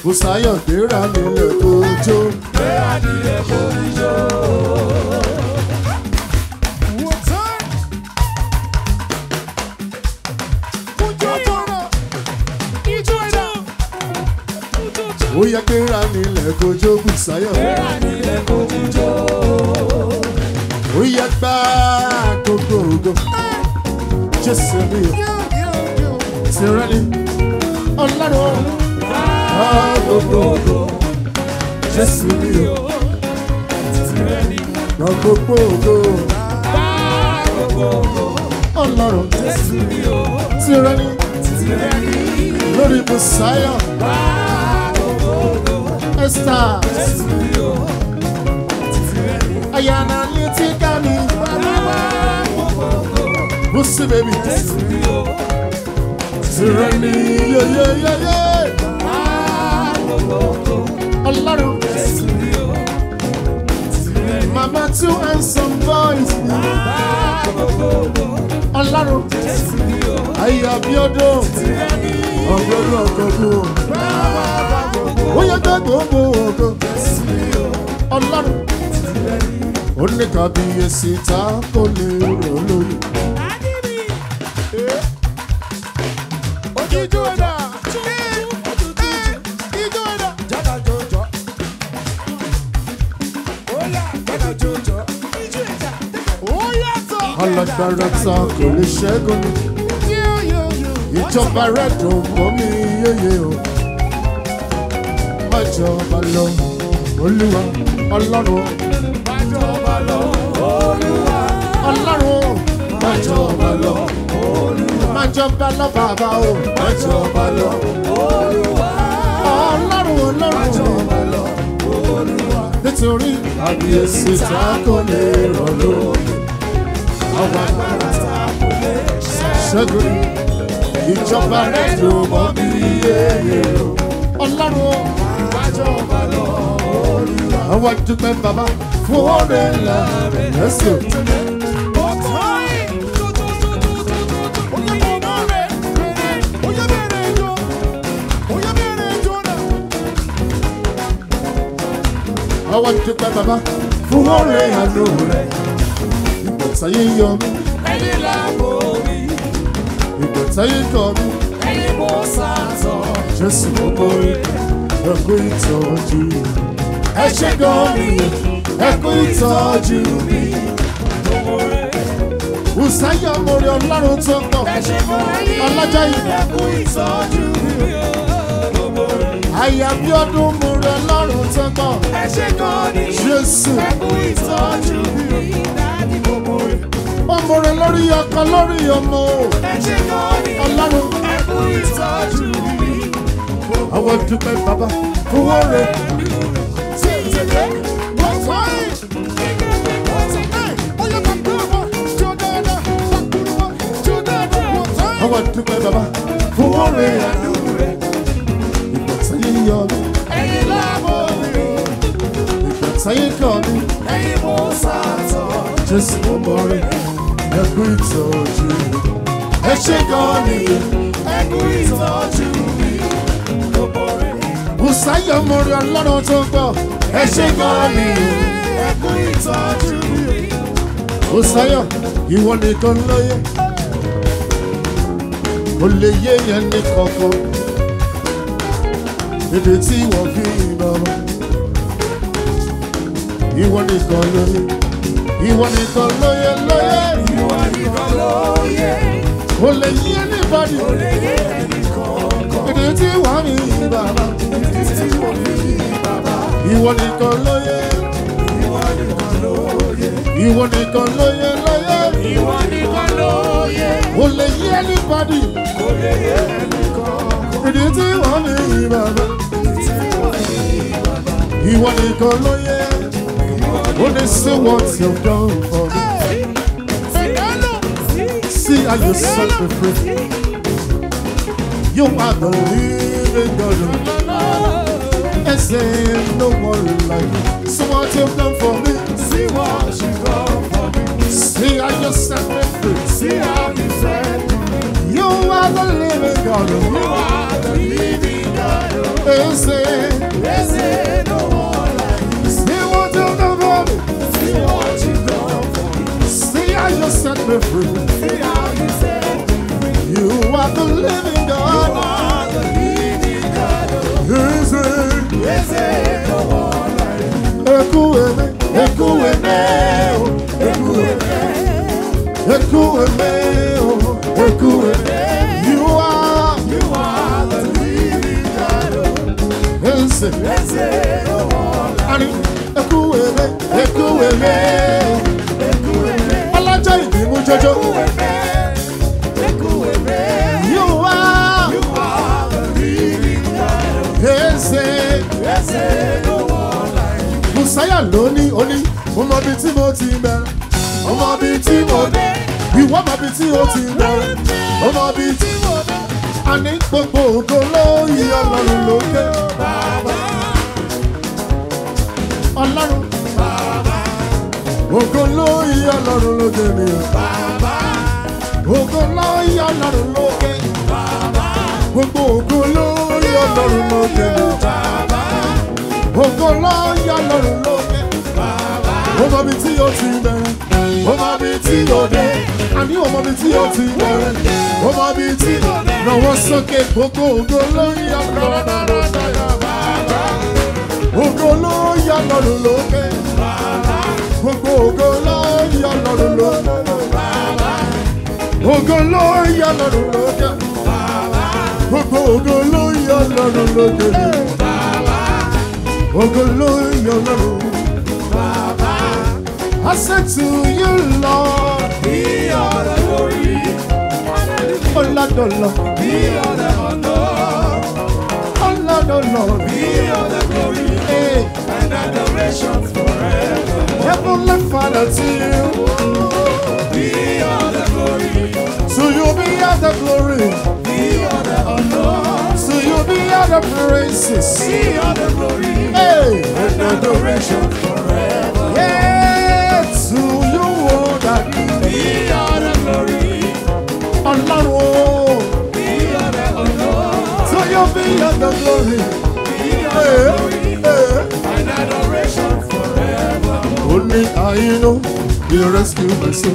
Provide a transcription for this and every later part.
Bùsáyọ̀ gbéra nílẹ̀ kójó. Gbéra nílẹ̀ kó ijó. Ó yẹ gbéra nílẹ̀ kójó Bùsáyọ̀. Gbéra nílẹ̀ kó ijó. Ó yẹ gbá gbogbo ògo. Jésù mi ò tirẹ̀ ni. Ọlọ́run gbá gbogbo ògo. Jésù mi ò Tirẹ̀ ni gbá gbogbo ògo. bá gbogbo ògo. Ọlọ́run Jésù mi ò tirẹ̀ ni. tirẹ̀ ni Lórí Bùsáyọ̀. bá gbogbo ògo. Esther. Jésù mi ò tirẹ̀ ni Ayana ní ti ká mi. bá gbogbo ògo. Bùsí bèbí. Jésù mi ò Tirẹ̀ ni yeyeyeye. bá gbogbo ògo. Ọlọ́run. Jésù mi ò tirẹ̀ ni Mama two handsome boys. bá gbogbo ògo. Ọlọ́run. Jésù mi ò Ayé Abíọ́dún. tirẹ̀ ni Ọ̀gbọ́dún ọ̀gbọ́dún. bá gbogbo Ó yẹ gbé gbogbo ògo. Jésù mi ò Ọlọ́run. tirẹ̀ ni. Ó ní kábíyèsí tá kò lè rò lórí. Ojújú ẹ̀dá. Ijó ẹ̀dá. Jága jọjọ. Óyá jága jọjọ. Ijó ẹ̀dá. Ó yàtọ̀. Alágbára tá kò lè ṣẹ́gun ni. Ìjọba rẹ̀ dùn mọ́ mi yéye o. Má jọba lọ, Olúwa, Ọlọ́run, Bájọba lọ, Olúwa. Ọlọ́run, má jọba lọ. Má jọba lọ bàbá o. Bájọba lọ, Olúwa. Ọlọ́run, Ọlọ́run, Bájọba lọ, Olúwa. nítorí àbíyèsí tá kò lè rọ̀ lórí. Àwọn agbára Ta kò lè ṣẹ́. ṣẹ́gun ni. Ìjọba rẹ̀ dùn mọ́ mi yéye o. Ọlọ́run, Bájọba lọ, Olúwa. àwọn dúpẹ́ bàbá fún ọ̀rẹ́ ńlá rẹ̀ lẹ́sìn. Àwọn dúpẹ́ bàbá fún ọ̀rẹ́ àánú rẹ̀. Ìgbà táyé yọ mí, ìgbà táyé kọ mí. Jésù mo borí ẹkú ìtọ́jú. Ẹ ṣé gan ni ẹkú ìtọ́jú mi. Bùsáyọ̀ mo rí ọlọ́run tó ń bọ̀. Ọlọ́jọ́ yìí. Àyà bí ọdún mo rí ọlọ́run tó ń bọ̀. Jésù ó mo rí lórí ọkọ lórí ọmọ. Ọlọ́run àwọn dúpẹ́ bàbá fún ọ̀rẹ́. Àwọn dúpẹ́ bàbá fún ọ̀rẹ́ àánú rẹ̀. Ìgbà táyé yọ mí, ìgbà táyé kọ mí. Jésù mo mọ rẹ̀ ẹkú ìtọ́jú. Ẹ ṣé gan ni Bùsáyọ̀ mo rí ọlọ́run tó ń bọ̀. Ẹ ṣé gan ni Bùsáyọ̀ ìwọ nìkan lóye. Kò lè yé yẹn ní kankan. Èdè tí wọ́n fi bàbá. Ìwọ nìkan lóye. Ìwọ nìkan lóye lóye. Kò lè yé anybody. Èdè tí wọ́n fi bàbá. Ìwọ nìkan lóye. Ìwọ nìkan lóye lóye. Kò lè yé anybody. Èdè tí wọ́n fi bàbá. Ìwọ nìkan lóye. Only see what you've done for me. See how you set me free. You are the living God. And say no one like you. So what you've done for me. See what you done for me. See how you set me free. See how you set me. You are the living God. You are the living God. And say me free. See how you set me free. You are the living God. are the living God. Is it? Yes, eh, no one like you. Eku eme, eku eme, oh, eku eme, eku eme, oh, eku eme. You are, You are the living God. is it? Yes, eh, no one like Ani, eku eme, eku eme. Ọlọ́jọ́ ìbí mú jọjọ. you. Eku eme. You are, You are the living God. is it? Yes, eh, no one like you. Bùsáyà lóní oní, mo mọ ibi tí mo ti bẹ̀rẹ̀, mo mọ ibi tí mo dé, ìwọ mọ ibi tí o ti bẹ̀rẹ̀, mo mọ ibi tí mo dé. Àní gbogbo ògo ló yí ọlọ́run lókè. Ọlọ́run, ògo ló yí ọlọ́run lókè mi. Ògo ló yí ọlọ́run lókè. Gbogbo ògo ló yí ọlọ́run lókè mi. Ògo ló yí ọlọ́run lókè. Mo mọ ibi tí o ti bẹ̀rẹ̀, mo mọ ibi tí o dé. Àní mo mọ ibi tí o ti bẹ̀rẹ̀, mo mọ ibi tí o dé. Lọ́wọ́ sókè gbogbo ògo ló yí ọlọ́run lókè. Ògo ló yí ọlọ́run lókè. Gbogbo ògo ló yí ọlọ́run lókè. Ògo ló yí ọlọ́run lókè. Gbogbo ògo ló yí ọlọ́run lókè. Ògo ló yí ọlọ́run. I said to you, Lord, Be all the glory. Ọládọ̀lọ́, Be all the honor. Ọládọ̀lọ́, Be all the glory. hey, And adoration forever. Heavenly Father, to you, Be all the glory. to you be all the glory, Be all the honor. to you be all the praises. Be all the glory. Hey, And adoration forever. yeah, to you, oh, that Be all the glory. Ọlọ́run, oh, Be all the honor. to you be all the glory. Be all the Hey, glory. hey. And adoration forever. Only I know you rescue my soul.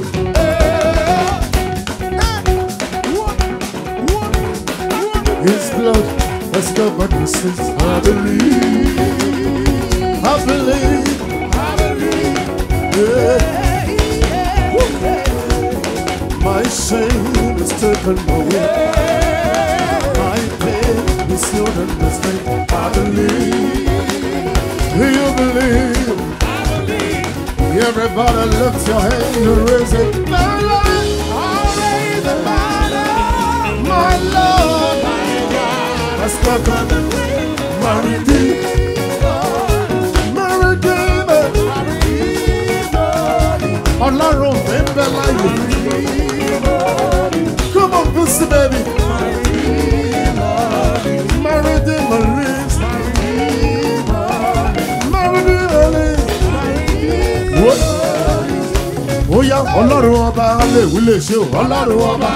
His blood has covered my sins. I believe, I believe, yeah. My shame is taken away. My pain is healed and restrained. I believe, you believe. Everybody lift your hand and raise it. My Lord, my Lord, has conquered my Redeemer, my Redeemer. Ọlọ́run mi ń bẹ láyé. Come on, pussy baby. My Redeemer lives. My Redeemer lives. What? Ó yá ọlọ́run ọba lè wí lè ṣe o ọlọ́run ọba.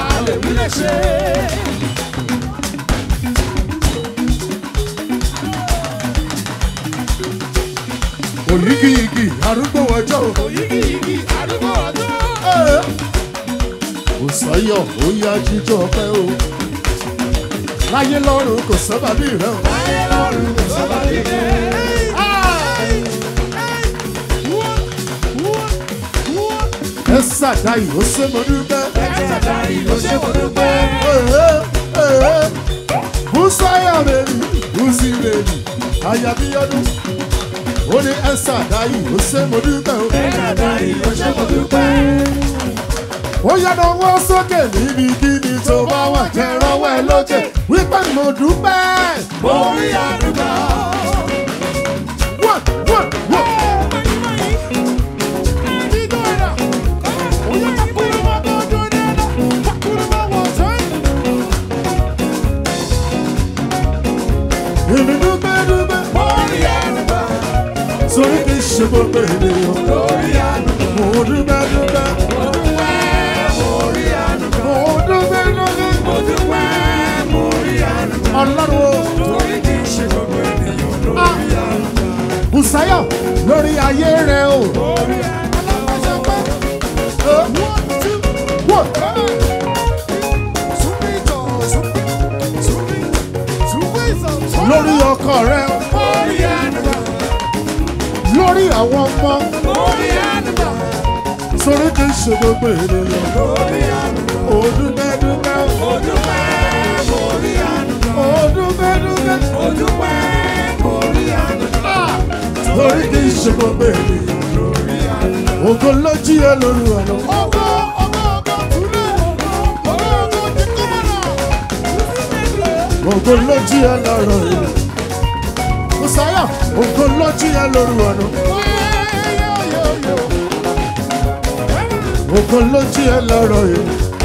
Òyígíyigì arúgbó ọjọ́ o. Ẹ́. Òsáyọ̀ ó yá jíjọ́ ọpẹ́ o. Láyé lọ́run kò sábà bí rẹ̀ o. Ẹ ṣàdáyì ó ṣe mo dúpẹ́. Bùsáyà bèbí, Bùsí bèbí, Àyàbíyọ́dún. Ó ní ẹ ṣàdáyì ó ṣe mo dúpẹ́ o. Ó yára wọ́n sókè níbikíbi tó bá wà jẹ́ rọ́wọ́ ẹ lókè. Wípé mo dúpẹ́. Orí àdúgbò. One, one, one. Èmi dúpẹ́ dúpẹ́. Orí àdúgbò. Sórí kì í ṣe gbogbo ènìyàn. Orí àdúgbò. Mo dúpẹ́ dúpẹ́. Orí àdúgbò. Mo dúpẹ́ dúpẹ́. Mo dúpẹ́ mo rí àdúgbò. Ọlọ́run o. Torí kì í ṣe gbogbo ènìyàn ló Ah. rí àdúgbò. Bùsáyọ̀ lórí ayé rẹ̀ o. Orí àdúgbò. Eh. ọkọ rẹ Orí ànúgbà. lórí àwọn ọmọ Orí ànúgbà. sórí kì í ṣe gbogbo ènìyàn Orí ànúgbà. òdúgbẹ́dúgbẹ́ Ojúpẹ́ orí ànúgbà. òdúgbẹ́dúgbẹ́ Ojúpẹ́ orí ànúgbà. sórí kì í ṣe gbogbo ènìyàn Orí ànúgbà. ògo ló jí ẹ lórí ọ̀nà Ọgọ́ ọgọ́ ọgọ́ túlẹ̀. Ọgọ́ ọgọ́ ti kọ́mọ̀nà. ògo ló jí ẹ lọ́rọ̀ yìí Mùsáyà ògo ló jí ẹ lórí ọ̀nà ògo ló jí ẹ lọ́rọ̀ yìí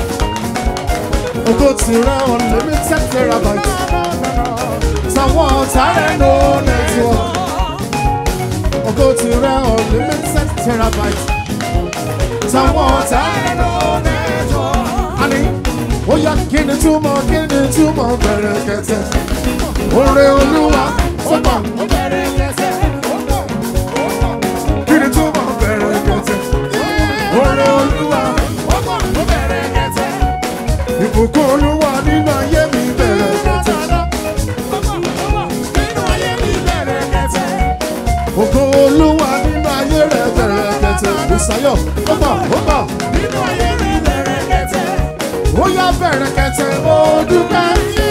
ògo ti rẹ unlimited terabyte táwọn ọ̀tá rẹ̀ no network ògo ti rẹ unlimited terabyte táwọn ọ̀tá rẹ̀ no àní ó yá kí ni túmọ̀ kí ni túmọ̀ bẹ̀rẹ̀ kẹtẹ oore olúwa ó mọ̀ kí ni túmọ̀ bẹ̀rẹ̀ kẹtẹ oore olúwa ìbùkún olúwa nínú ayé mi bẹ̀rẹ̀ kẹtẹ ògo olúwa nínú ayé rẹ̀ bẹ̀rẹ̀ kẹtẹ ìsayọ̀ ó mọ̀ ó mọ̀ ó yá bẹ̀rẹ̀ kẹtẹ ó dúpẹ́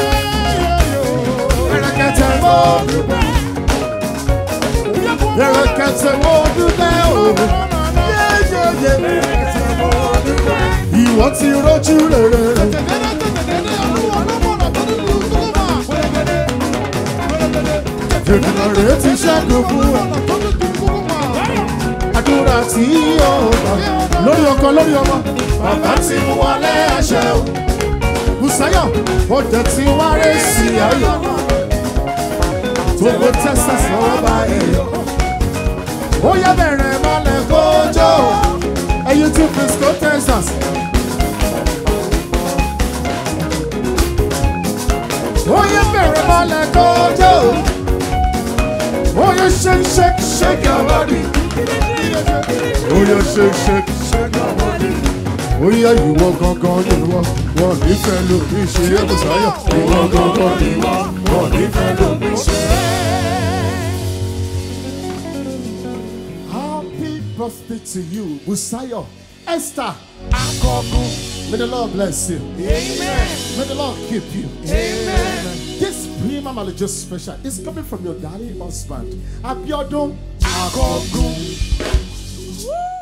bẹ̀rẹ̀ kẹtẹ ó dúpẹ́ bẹ̀rẹ̀ kẹtẹ ó dúpẹ́ ó yéyéyé ìwọ ti rójú rere rẹ̀. Ènìyàn rẹ̀ ti ṣẹ́gun fún wa. Àdúrà tí yóò gbà lórí ọkọ lórí ọmọ. Bàbá ti mú wọlé ẹ̀ṣẹ̀ o. Bùsáyọ̀, ó jẹ́ tí wá rẹ̀ sí ayọ̀. Gbogbo Texas lọ́wọ́ bá èèyàn. Ó yẹ bẹ̀rẹ̀ mọ́lẹ̀ kójó. Ẹyin tún Frisco, Texas. Ó yẹ bẹ̀rẹ̀ mọ́lẹ̀ kójó. Ó yẹ shake shake shake your body. Ó yẹ shake shake shake your body. Ó yẹ ìwọ gangan ni wọ́n wọ́n nífẹ̀ẹ́ lómi ṣe é Bùsáyọ̀. Ìwọ gangan ni wọ́n wọ́n nífẹ̀ẹ́ lómi ṣe é. Happy birthday to you, Busayo. Esther, may the Lord bless you. May the Lord keep you. This Prima Malajo special is coming from your darling husband, Abiodun Akogun.